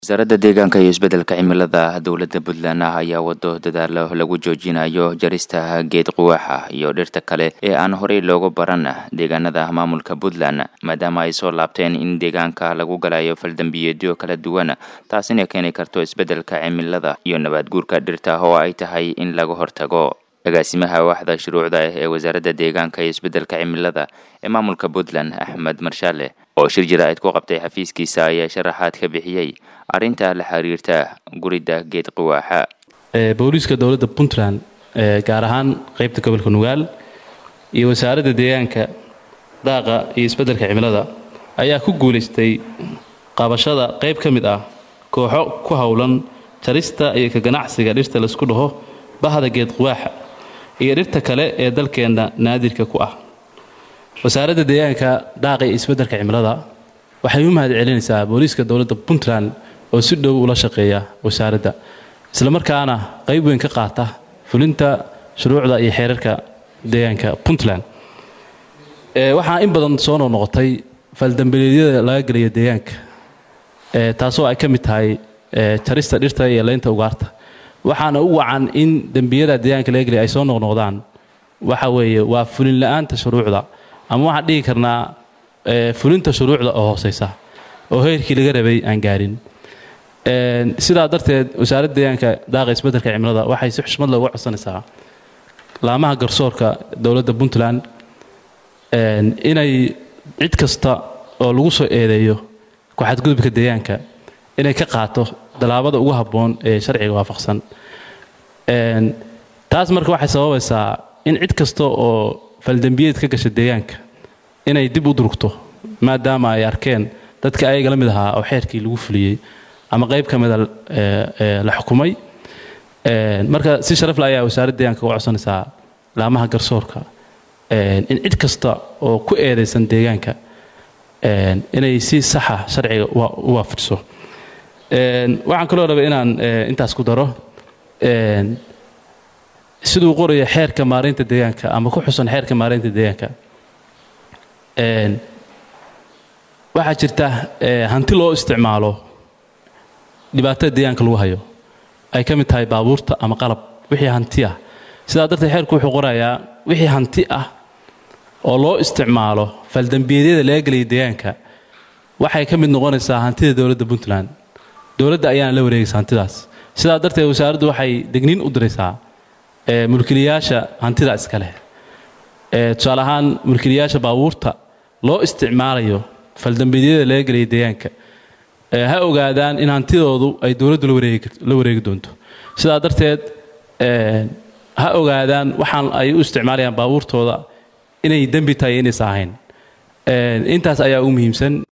wasaaradda deegaanka iyo isbeddelka cimilada dowladda puntland ah ayaa wado dadaalo lagu joojinayo jarista geed quwaaxa iyo dhirta kale ee aan horey looga baran deegaanada maamulka puntland maadaama ay soo laabteen in deegaanka lagu galayo faldambiyeedyo kala duwan taasina keeni karto isbeddelka cimilada iyo nabaad guurka dhirta oo ay tahay in laga hortago agaasimaha waaxda shuruucda ah ee wasaaradda deegaanka iyo isbeddelka cimilada ee maamulka puntland axmed marshaale oo shir jira-id ku qabtay xafiiskiisa ayaa sharaxaad ka bixiyey arrinta la xiriirta guridda geed quwaaxa booliiska dowladda puntland gaar ahaan qeybta gobolka nugaal iyo wasaaradda deegaanka daaqa iyo isbeddelka cimilada ayaa ku guulaystay qabashada qayb ka mid ah kooxo ku howlan jarista iyo ka ganacsiga dhirta laisku dhaho bahda geed quwaaxa iyo dhirta kale ee dalkeenna naadirka ku ah wasaaradda deegaanka daaqa iyo isbeddelka cimilada waxay u mahad celinaysaa booliiska dowladda puntland oo si dhow ula shaqeeya wasaaradda islamarkaana qayb weyn ka qaata fulinta shuruucda iyo xeerarka deegaanka puntland waxaa in badan soo noqnoqotay faldambileedyada laga gelaya deegaanka taasoo ay ka mid tahay jarista dhirta iyo leynta ugaarta waxaana u wacan in dembiyada deegaanka laga gelaya ay soo noqnoqdaan waxa weeye waa fulin la-aanta shuruucda ama waxaan dhihi karnaa fulinta shuruucda oo hooseysa oo heerkii laga rabay aan gaarin sidaa darteed wasaaradda deegaanka daaqa isbeddelka cimilada waxay si xushmad looga codsanaysaa laamaha garsoorka dowladda puntland inay cid kasta oo lagu soo eedeeyo ku-xadgudubka deegaanka inay ka qaato dallaabada ugu habboon ee sharciga waafaqsan taas marka waxay sababaysaa in cid kasta oo faldembiyeed ka gasha deegaanka inay dib u durugto maadaama ay arkeen dadka ayaga la mid ahaa oo xeerkii lagu fuliyey ama qayb ka mida la xukumay marka si sharafle ayaa wasaaradda deegaanka uga codsanaysaa laamaha garsoorka in cid kasta oo ku eedaysan deegaanka inay si saxa sharciga u waafajiso waxaan kaloo rabay inaan intaas ku daro siduu qoraya xeerka maaraynta deegaanka ama ku xusan xeerka maaraynta deegaanka waxaa jirta hanti loo isticmaalo dhibaatada deegaanka lagu hayo ay ka mid tahay baabuurta ama qalab wixii hanti ah sidaa darteed xeerku wuxuu qorayaa wixii hanti ah oo loo isticmaalo faldambiyeedyada laga gelaya deegaanka waxay ka mid noqonaysaa hantida dowladda puntland dowladda ayaana la wareegaysa hantidaas sidaa darteed wasaaraddu waxay degniin u diraysaa mulkiliyaasha hantida iska leh tusaale ahaan mulkiliyaasha baabuurta loo isticmaalayo faldambiyeedyada laga gelaya deegaanka ha ogaadaan in hantidoodu ay dowladdu la wareegi doonto sidaa darteed ha ogaadaan waxaan ay u isticmaalayaan baabuurtooda inay dembi tahay inaysa ahayn intaas ayaa u muhiimsan